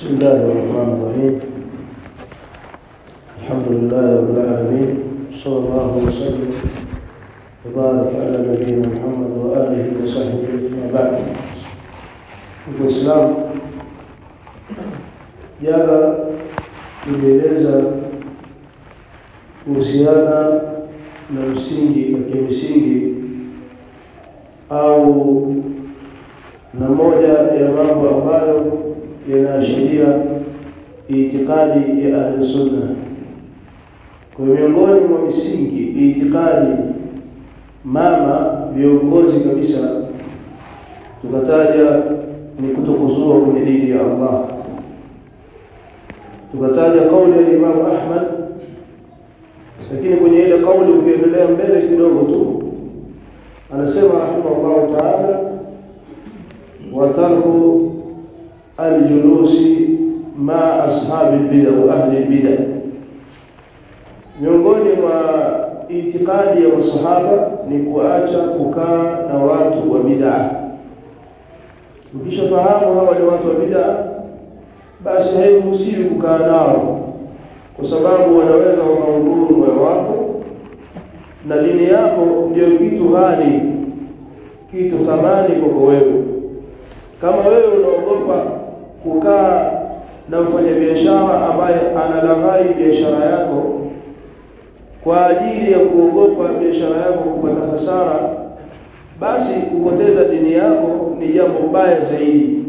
بسم الله الرحمن الرحيم الحمد لله رب العالمين صلى الله وسلم وبارك على نبينا محمد وآله وصحبه أما بعد Uislamu jana tulieleza kuhusiana na msingi katika misingi au na moja ya mambo ambayo yanaashiria itikadi ya ahli sunna. Kwa miongoni mwa misingi itikadi mama viongozi kabisa, tukataja ni kutokuzua kwenye dini ya Allah. Tukataja kauli ya Imam Ahmad, lakini kwenye ile kauli ukiendelea mbele kidogo tu anasema rahimahullahu taala watarku aljulusi ma ashabi lbida wa ahli lbida, miongoni mwa itikadi ya masahaba ni kuacha kukaa na watu wa bid'a. Ukishafahamu hawa ni watu wa bid'a, basi hairuhusiwi kukaa nao, kwa sababu wanaweza wakaudhuru moyo wako na dini yako ndio kitu ghali, kitu thamani kwako wewe. Kama wewe unaogopa kukaa na mfanyabiashara ambaye analaghai biashara yako kwa ajili ya kuogopa biashara yako kupata hasara, basi kupoteza dini yako ni jambo baya zaidi.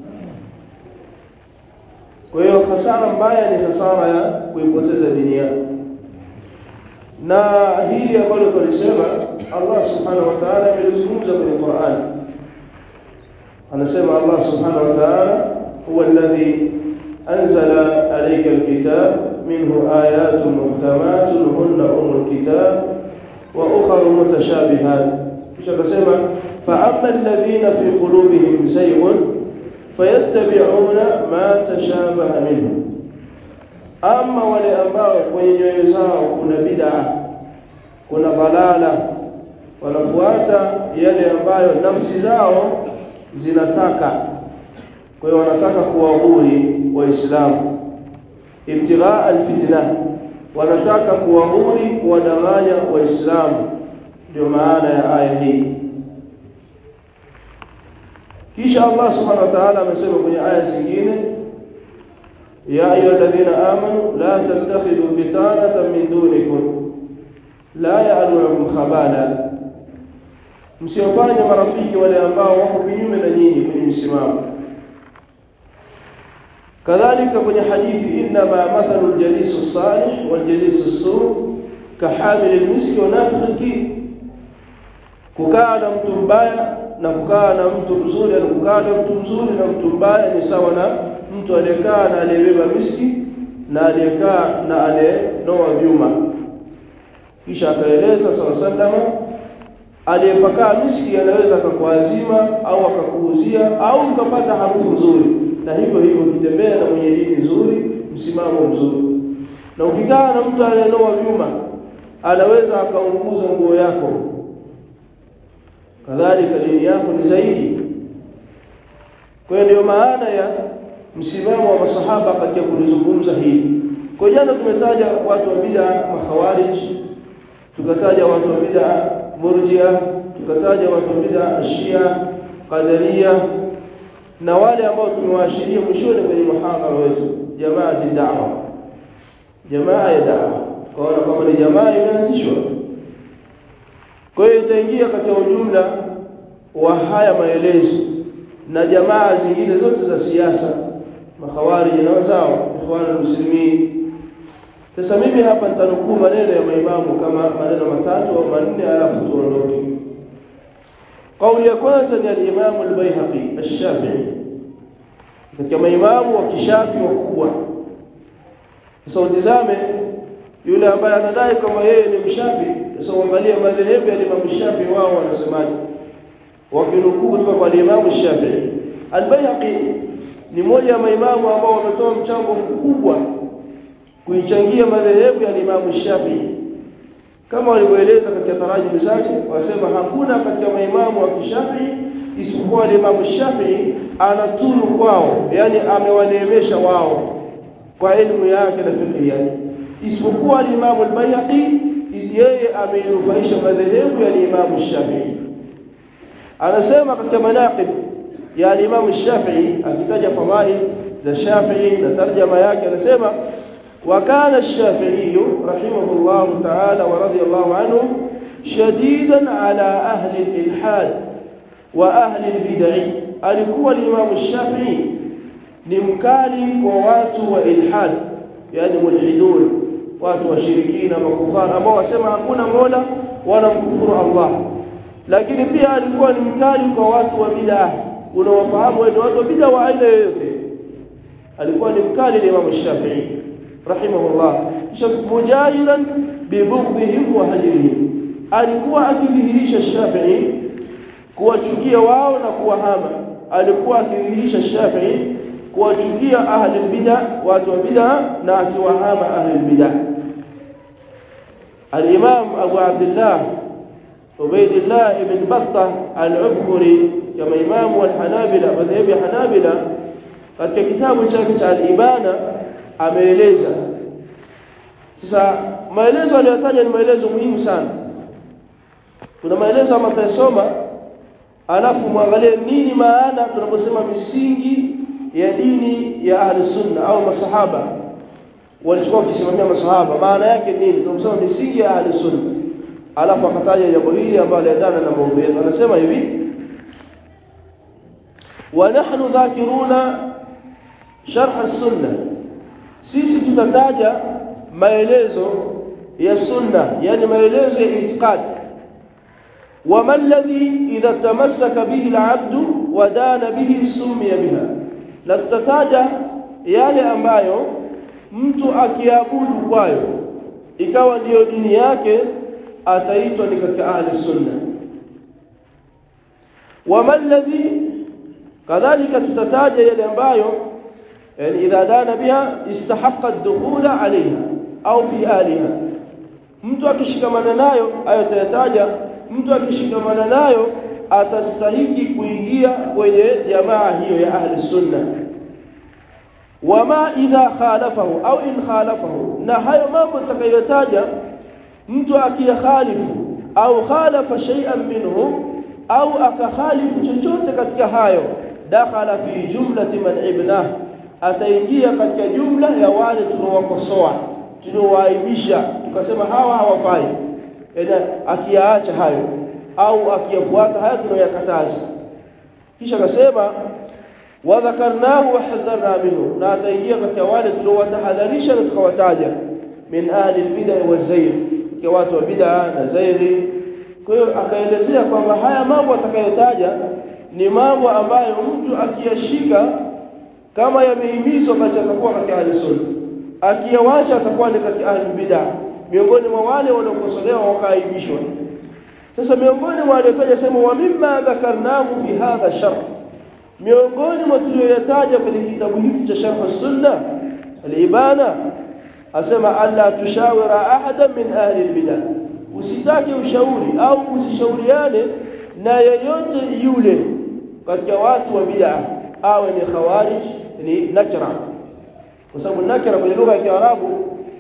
Kwa hiyo hasara mbaya ni hasara ya kuipoteza dini yako, na hili ambalo tulisema Allah subhanahu wa ta'ala amelizungumza kwenye Qur'an. Anasema Allah subhanahu wa ta'ala huwa alladhi anzala alayka alkitab minhu ayatun muhkamatun hunna umul kitab wa ukhra mutashabihat. Kisha akasema fa amma alladhina fi qulubihim zayghun fayattabi'una ma tashabaha minhu, ama wale ambao kwenye nyoyo zao kuna bid'a, kuna dhalala, wanafuata yale ambayo nafsi zao zinataka. Kwa hiyo wanataka kuwahuri Waislamu, ibtighaa alfitna, wanataka kuwahuri, kuwadanganya Waislamu. Ndio maana ya aya hii. Kisha Allah subhanahu wa ta'ala amesema kwenye aya zingine, ya ayuha alladhina amanu la tattakhidhu bitanatan min dunikum la ya'lunukum khabala, msiwafanye marafiki wale ambao wako kinyume na nyinyi kwenye msimamo. Kadhalika kwenye hadithi, innama mathalu ljalisu salih waljalisu su kahamili lmiski wa nafikhi lkir, kukaa na mtu mbaya na kukaa na mtu mzuri, na kukaa na mtu mzuri na mtu mbaya ni sawa na mtu aliyekaa na aliyebeba miski na aliyekaa na aliyenoa vyuma. Kisha akaeleza sala sallama, aliyepakaa miski anaweza akakuazima au akakuuzia au ukapata harufu nzuri, na hivyo hivyo ukitembea na mwenye dini nzuri, msimamo mzuri. Na ukikaa na mtu aliyenoa vyuma, anaweza akaunguza nguo yako kadhalika dini yako ni zaidi. Kwa hiyo ndio maana ya msimamo wa masahaba katika kulizungumza hili. Kwa jana tumetaja watu wa bid'a makhawarij, tukataja watu wa bid'a murjia, tukataja watu wa bid'a ashia qadaria, na wale ambao tumewaashiria mwishoni kwenye muhadhara wetu, jamaati da'wa, jamaa ya da'wa, kwaona kwamba ni jamaa imeanzishwa kwa hiyo itaingia katika ujumla wa haya maelezo na jamaa zingine zote za siasa, makhawariji na wenzao, ikhwanul muslimin. Sasa mimi hapa nitanukuu maneno ya maimamu kama maneno matatu au manne, alafu tuondoke. Kauli ya kwanza ni al-Imamu al-Baihaqi ash-Shafi'i, katika maimamu wa kishafi wakubwa. Sasa utizame yule ambaye anadai kama yeye ni mshafi sasa uangalie madhehebu ya Imam Shafi'i wao wanasemaje, wakinukuu kutoka kwa Imam Shafi'i. Al-Baihaqi ni mmoja ya maimamu ambao wametoa mchango mkubwa kuichangia madhehebu ya Imam Shafi'i, kama walivyoeleza katika tarajimu zake, wasema hakuna katika maimamu wa Kishafii isipokuwa Imam Shafi'i anatunu kwao yani amewaneemesha wao kwa elimu yake na fiqh yake isipokuwa al-Imam al-Bayhaqi yeye ameinufaisha madhehebu ya al-Imam Shafi'i anasema katika manaqib ya al-Imam Shafi'i akitaja fadhail za Shafi'i na tarjama yake anasema وكان الشافعي رحمه الله تعالى ورضي الله عنه شديدا على أهل الإلحاد وأهل البدع alikuwa الإمام الشافعي ni mkali kwa watu wa ilhad yani mulhidun watu washirikina makufara ambao wasema hakuna mola wala mkufuru Allah lakini pia alikuwa ni mkali kwa watu wa bid'ah unawafahamu wewe watu wa bid'ah wa aina yoyote alikuwa ni mkali Imam Shafi'i rahimahullah kisha mujahiran bibughdhihim wa hajrihim alikuwa akidhihirisha Shafi'i kuwachukia wao na kuwahama alikuwa akidhihirisha Shafi'i kuwachukia ahli bid'ah watu wa bid'ah na akiwahama ahli bid'ah al-Imam Abu Abdullah Ubaydillah ibn Battah al-Ubkuri kama imamu al-Hanabila madhhabi Hanabila katika kitabu chake cha al-Ibana ameeleza sasa maelezo aliyotaja ni maelezo muhimu sana kuna maelezo ambayo tutasoma alafu muangalie nini maana tunaposema misingi ya dini ya ahli sunna au masahaba walichukua kusimamia masahaba maana yake nini tunaposema misingi ya ahli sunna alafu akataja jambo hili ambalo liendana na maudhui yetu anasema hivi wa nahnu dhakiruna sharh as-sunnah sisi tutataja maelezo ya sunna yani maelezo ya itikadi wama alladhi idha tamassaka bihi al-abdu wa dana bihi sumiya biha na tutataja yale ambayo mtu akiabudu kwayo ikawa ndiyo dini yake ataitwa ni katika ahli sunna wama alladhi kadhalika tutataja yale ambayo yani idha dana biha istahaqqa ad-dukhula alayha au fi aliha mtu akishikamana nayo ayo tayataja mtu akishikamana nayo atastahiki kuingia kwenye jamaa hiyo ya ahli sunna wama idha khalafahu au in khalafahu na hayo mambo tutakayotaja mtu akiyakhalifu au khalafa shay'an minhu au akakhalifu chochote katika hayo dakhala fi jumlati man ibnah ataingia katika jumla ya wale tunaowakosoa tunaowaibisha tukasema hawa hawafai yani akiyaacha hayo au akiyafuata haya tunayoyakataza kisha akasema wadhakarnahu wa hadharna minhu na ataingia katika wale tuliowatahadharisha na tukawataja min ahli albid'a wa zayr kwa watu wa bid'a na zairi kwa hiyo akaelezea kwamba haya mambo atakayotaja ni mambo ambayo mtu akiyashika kama yamehimizwa basi atakuwa katika ahli sunna akiyawacha atakuwa ni katika ahli bid'a miongoni mwa wale waliokosolewa wakaaibishwa sasa miongoni mwa waliotaja sema wa mimma dhakarnahu fi hadha sharh miongoni mwa tuliyoyataja kwenye kitabu hiki cha sharh sunna al-ibana asema alla tushawira ahadan min ahli al-bid'ah usitake ushauri au usishauriane na yeyote yule katika watu wa bid'ah awe ni khawarij ni nakra kwa sababu nakra kwenye lugha ya Kiarabu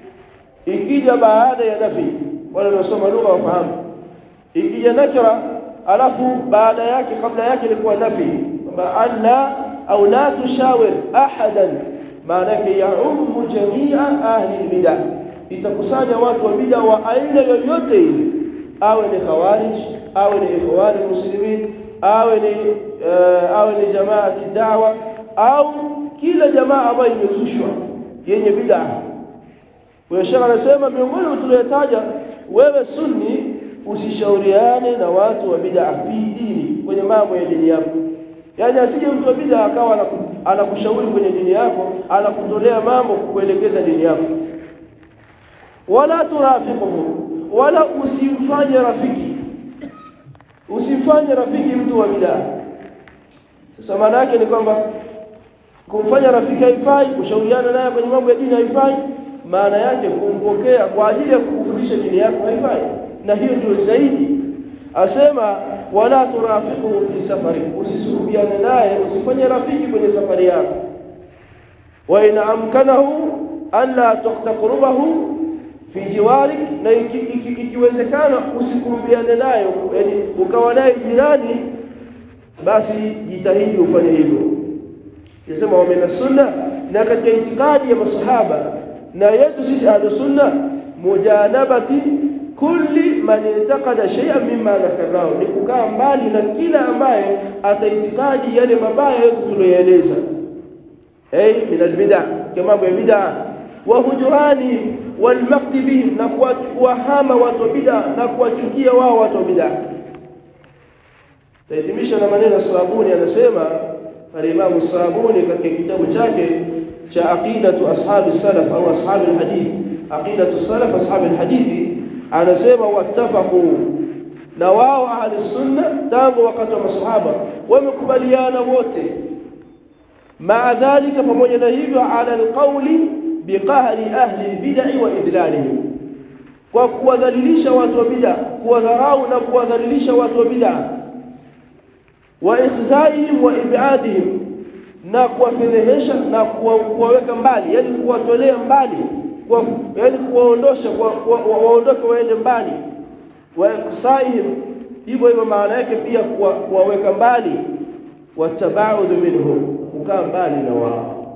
ikija baada ya nafi wale wanaosoma lugha wafahamu ikija nakra alafu baada yake kabla yake ilikuwa nafi kwamba alla au la tushawir ahadan maana yake yaumu jamia ahli albid'ah itakusanya watu wa bid'a wa aina yoyote ile awe ni khawarij awe ni ikhwan muslimin awe ni uh, awe ni jamaati da'wa au kila jamaa ambayo imezushwa yenye bid'a kwa shekha anasema miongoni mwa tuliyotaja wewe sunni usishauriane na watu wa bid'a fi dini kwenye mambo ya dini yako yani asije mtu wa bid'a akawa anakushauri kwenye dini yako anakutolea mambo kukuelekeza dini yako wala turafiquhu wala usimfanye rafiki usimfanye rafiki mtu wa bid'a sasa maana yake ni kwamba kumfanya rafiki haifai kushauriana naye kwenye mambo ya dini haifai maana yake kumpokea kwa ajili ya kukufundisha dini yako haifai na hiyo ndio zaidi asema wala turafiquhu fi safari usisuhubiane naye usifanye rafiki kwenye safari yako wa in amkanahu an la taqrubahu fi jiwarik na ikiwezekana iki, iki usikurubiane naye yani ukawa naye jirani basi jitahidi ufanye hivyo yasema wa min sunna na katika itikadi ya masahaba na yetu sisi ahlus sunna mujanabati kulli man i'taqada shay'an mimma dhakarnahu ni kukaa mbali na kila ambaye ataitikadi yale mabaya yote tuliyoeleza ay min albid'a kama mambo ya bid'a wa hujurani wal maqti bihim na kuwahama watu wa bid'a na kuwachukia wao watu wa bid'a tahitimisha na maneno Sabuni anasema al-Imam Sabuni katika kitabu chake cha aqidatu ashabi salaf au ashabi alhadith aqidatu salaf ashabi alhadithi anasema wattafaqu na wao ahli sunna tangu wakati wa masahaba wamekubaliana wote maa dhalika pamoja na hivyo ala alqawli biqahri ahli albid'i wa idlalihim kwa kuwadhalilisha watu wa bid'a kuwadharau na kuwadhalilisha watu wa bid'a wa ikhzaihim wa ib'adihim na kuwafedhehesha na kuwaweka mbali yani kuwatolea mbali kwa yani kuwaondosha waondoke waende mbali wa iksaihim hivyo hivyo maana yake pia kuwaweka mbali watabaud minhum kukaa mbali na wao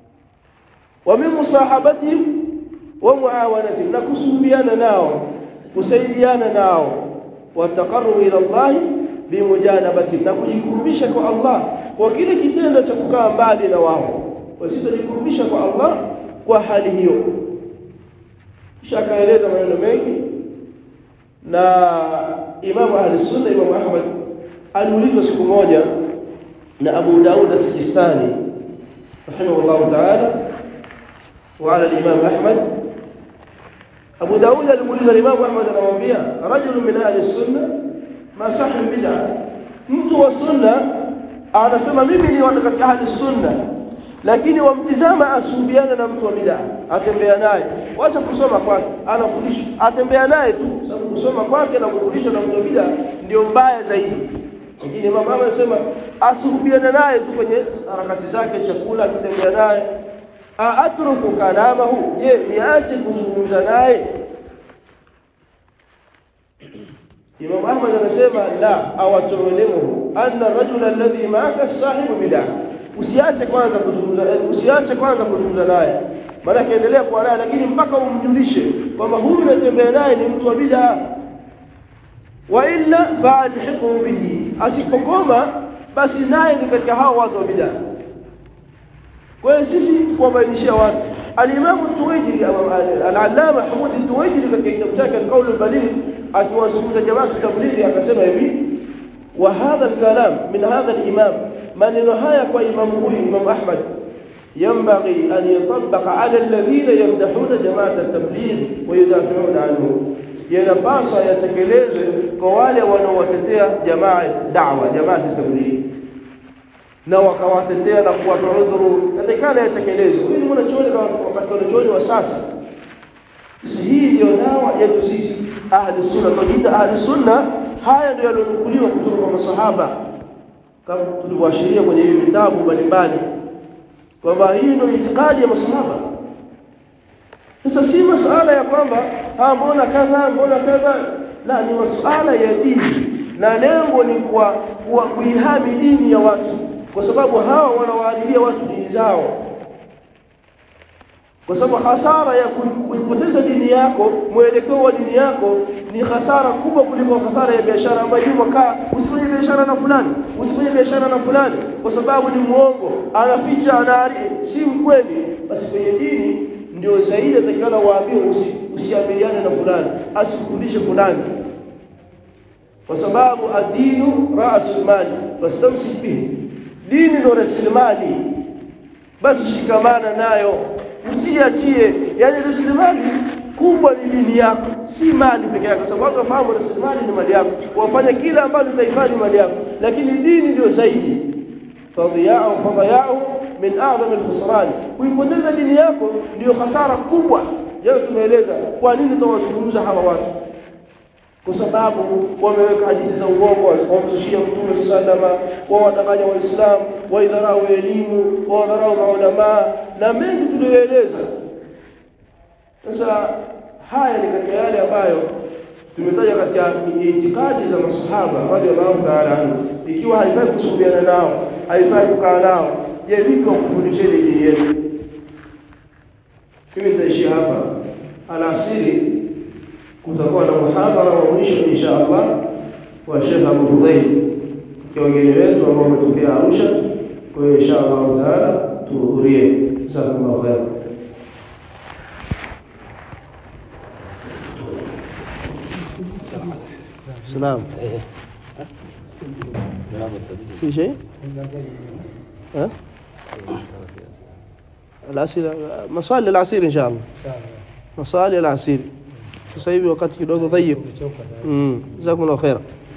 wa min musahabatihim wa muawanatihim na kusuhubiana nao kusaidiana nao wataqarrub ila Allah bimujanabati na kujikurubisha kwa Allah kwa kile kitendo cha kukaa mbali na wao wasitajikurubisha kwa Allah kwa hali hiyo kisha akaeleza maneno mengi na Imam Ahli Sunna Imam Ahmad aliulizwa siku moja na Abu Daud as-Sijistani rahimahullah ta'ala wa ala al-Imam Ahmad Abu Daud alimuuliza Imam Ahmad anamwambia rajul min ahli sunna ma sahibi bid'a mtu wa sunna anasema mimi ni katika ahli sunna lakini wamtizama asuhubiana na mtu wa bid'a atembea naye wacha kusoma kwake anafundisha atembea naye tu sababu kusoma kwake na kufundisha na mtu wa bid'a ndio mbaya zaidi lakini mama anasema asuhubiana naye tu kwenye harakati zake chakula akitembea naye atruku kalamahu je niache kuzungumza naye Imam Ahmad anasema la awatulimu anna rajula alladhi ma'aka sahibu bid'ah usiache kwanza kuzungumza usiache kwanza kuzungumza naye maana endelea kuwa naye lakini mpaka umjulishe kwamba huyu unatembea naye ni mtu wa bid'a wa illa fa'alhiqu bihi asipokoma basi naye ni katika hao watu wa bid'a kwa hiyo sisi kuwabainishia watu al-Imam Tuwaijiri al-Allama Hamud Tuwaijiri katika kitabu chake al-Qawl al-Baligh akiwazungumza jamaa tablighi akasema hivi wa hadha al-kalam min hadha al-imam maneno haya kwa imamu huyu Imam Ahmad ينبغي أن يطبق على الذين يمدحون جماعة التبليغ ويدافعون عنه yanapaswa yatekelezwe kwa wale wanaowatetea jamaa da'wa jamaa tabligh na wakawatetea na kuwapa udhuru yatakana yatekelezwe huyu ni mwanachuoni wakati wanachuoni wa sasa sasa hii ndio dawa yetu sisi ahli sunna tunaita ahli sunna haya ndio yalionukuliwa kutoka kwa masahaba kama tulivyoashiria kwenye hivi vitabu mbalimbali kwamba hii ndio itikadi ya masahaba sasa si masuala ya kwamba ha mbona kadha mbona kadha la ni masuala ya dini na lengo ni kwa, kwa kuihami dini ya watu kwa sababu hawa wanawaharibia watu dini zao kwa sababu hasara ya kuipoteza dini yako mwelekeo wa dini yako ni hasara kubwa kuliko hasara ya biashara ambayo Juma kaa usifanye biashara na fulani usifanye biashara na fulani kwa sababu ni muongo anaficha anari si mkweli basi kwenye dini ndio zaidi atakana waambie usi, usiamiliane na fulani asikufundishe fulani kwa sababu adinu rasul mali fastamsik bihi dini ndio rasilimali basi shikamana nayo usiachie yani rasilimali kubwa ni dini yako si mali peke yake sababu watu wafahamu rasilimali ni mali yako wafanye kila ambalo utahifadhi mali yako lakini dini ndio zaidi fadhiya'u fadhiya'u min a'zami al-khusran kuipoteza dini yako ndio hasara kubwa jana tumeeleza kwa nini tutawazungumza hawa watu kwa sababu wameweka hadithi za uongo wamzushia mtume salama wawadanganya waislamu waidharau elimu wawadharau maulamaa na mengi tuliyoeleza sasa haya ni katika yale ambayo tumetaja katika itikadi za masahaba radhiallahu ta'ala anhu ikiwa haifai kusuhubiana nao haifai kukaa nao je vipi wakufundisheni dini yenu mimi nitaishia hapa alasiri kutakuwa na muhadhara wa mwisho insha Allah wa Sheikh Abu Fudhail kwa wageni wetu ambao wametokea Arusha kwa hiyo insha Allah taala tuhudhurie jazakumullahu khair سلام في شيء؟ ها؟ الأسئلة مصالي العصير إن شاء الله مصالي العصير sasa hivi wakati kidogo dhayib mm jazakumullahu khaira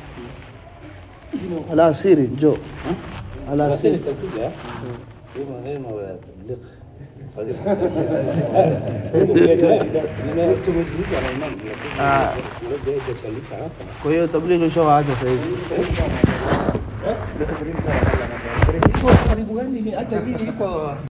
alasiri njoo alasiri itakuja hiyo maneno ya tabligh tumezungumza na imam Ah. lakini hajalisha hapa kwa hiyo tablighi ushawaacha sasa hivi karibu gani hata mimi iko